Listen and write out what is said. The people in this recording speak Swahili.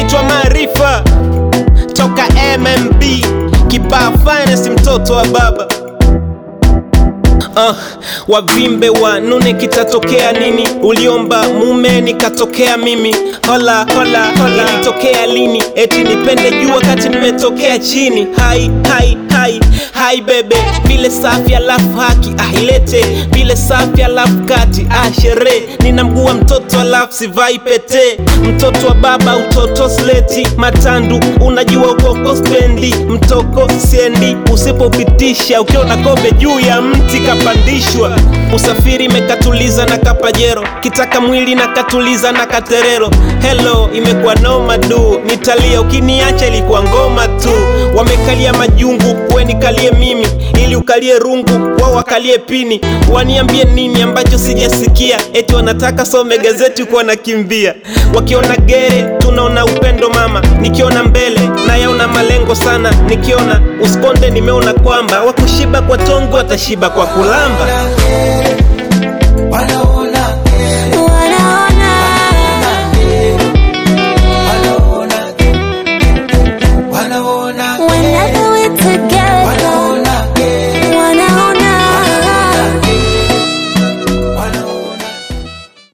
naitwa Maarifa toka MMB kibaa finest, mtoto wa baba Uh, wavimbe wanune kitatokea nini? Uliomba mume nikatokea mimi, hola hola hola, ilitokea lini? Eti nipende juu wakati nimetokea chini. Hai hai hai hai bebe, vile safi alafu haki ah, ilete vile safi alafu kati ah, sherehe nina mguu wa mtoto alafu sivai pete, mtoto wa baba utoto sleti matandu, unajua ukoko spendi mtoko siendi, usipopitisha ukiona kobe juu ya mti kapandishwa, usafiri imekatuliza na kapajero, kitaka mwili na katuliza na katerero. Hello, imekuwa noma du, nitalia ukiniacha, ilikuwa ngoma tu. Wamekalia majungu, we nikalie mimi, ili ukalie rungu, wao wakalie pini. Waniambie nini ambacho sijasikia? Eti wanataka some gazeti kuwa nakimbia, wakiona gere tunaona upendo mama, nikiona mbele nayaona malengo sana, nikiona usikonde nimeona kwamba wakushiba kwa tongo watashiba kwa kulamba. Wanaona